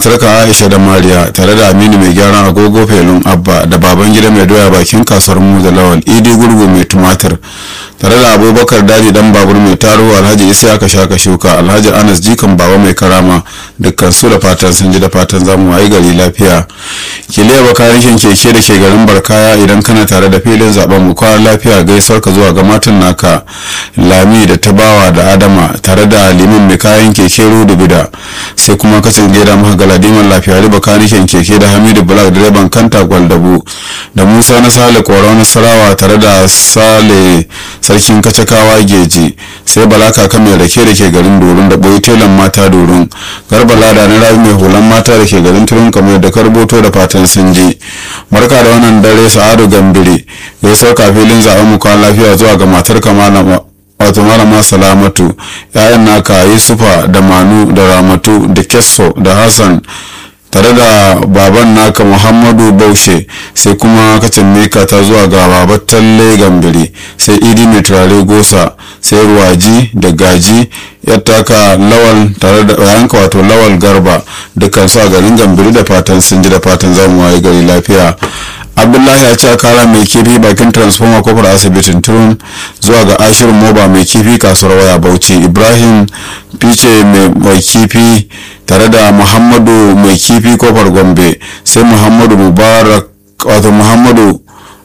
matarka aisha da mariya tare da aminu mai gyaran agogo felun abba da baban gida mai doya bakin kasuwar mu da lawal idi gurgu mai tumatir tare da abubakar daji dan babur mai taro alhaji isa aka shaka shuka alhaji anas jikan baba mai karama dukkan su da fatan sun ji da fatan zamu wayi gari lafiya kiliya bakarikin keke da ke garin barkaya idan kana tare da filin zaben mu kwana lafiya gaisuwar ka zuwa ga matan naka lami da tabawa da adama tare da liman mai kayan keke rudu bida sai kuma kacin gida maka galadiman lafiya riba kanikin keke da hamidu black direban kanta gwaldabu da musa na sale kora nasarawa tare da sale sarkin kacakawa geji sai bala kaka mai rake da ke garin dorin da boyi telan mata dorin garba lada na rabi mai hulan mata da ke garin turun kamar da karboto da fatan sun je barka da wannan dare sa'adu gambire ya sauka filin zaben mu kwan lafiya zuwa ga matar kamala wato malama salamatu yayan naka yusufa da manu da ramatu da kesso da hassan tare da baban naka muhammadu baushe sai kuma kacin meka ta zuwa ga babar talle gambiri sai idi mai turare gosa sai ruwaji da gaji ya taka lawal tare da yanka wato lawal garba dukkan su a garin gambiri da fatan sun ji da fatan zamu waye gari lafiya abdullahi ya ce kara mai kifi bakin transformer kofar asibitin turun zuwa ga ashirin moba mai kifi kasuwar waya bauchi ibrahim fice mai kifi tare da muhammadu mai kifi kofar gombe sai muhammadu mubarak wato muhammadu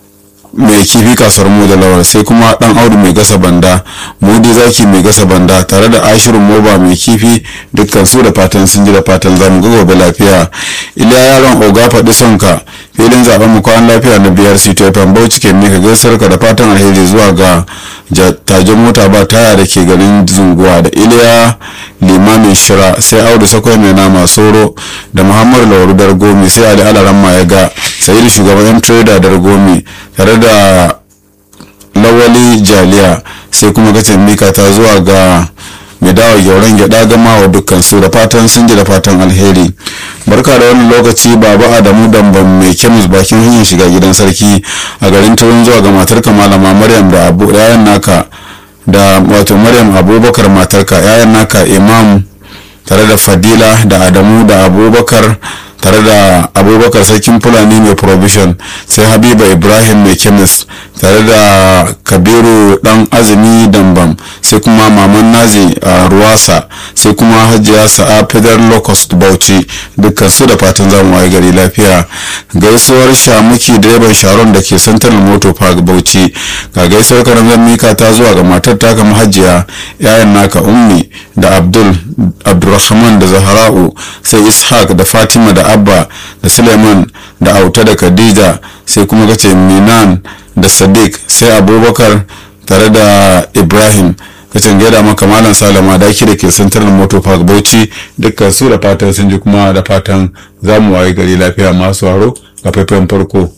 mai kifi kasuwar mu da lawar sai kuma dan audu mai gasa banda mudi zaki mai gasa banda tare da ashirin moba mai kifi dukkan su da fatan sun ji da fatan zamu ga gobe lafiya iliya yaron oga faɗi sonka filin zaben mu kwan lafiya na biyar cito fm bauchi ke mika gaisar ka da fatan alheri zuwa ga tajin mota ba taya da ke garin zunguwa da iliya limamin shira sai audu sakwai mai nama soro da muhammadu lauru dargomi sai ali alaramma ya ga sai da shugaban yan trader dargomi tare da lawali jaliya sai kuma gacin mika ta zuwa ga mai dawa gyauran gyada gama wa dukkan su da fatan sun ji da fatan alheri barka da wani lokaci baba adamu damban mai kemis bakin hanyar shiga gidan sarki a garin turin zuwa ga matarka malama maryam da abu yayan naka da wato maryam abubakar matarka yayan naka imam tare da fadila da adamu da abubakar tare da abubakar sarkin fulani mai provision sai habiba ibrahim mai kemis tare da kabiru dan azumi dambam sai kuma maman nazi a ruwasa sai kuma hajiya sa'a fidar locust bauchi dukkan su da fatan zamu waye gari lafiya gaisuwar shamuki direban sharon da ke central motor park bauchi ga gaisuwar karamzan mika ta zuwa ga matar taka hajiya yayan naka ummi da abdul abdulrahman da zahara'u sai ishaq da fatima da abba da suleiman da auta da khadija sai kuma kace minan da sadiq sai abubakar tare da ibrahim kacin gaida maka malam salama daki da ke central motor park bauchi dukkan su da fatan sun ji kuma da fatan zamu waye gari lafiya masu haro ga faifan farko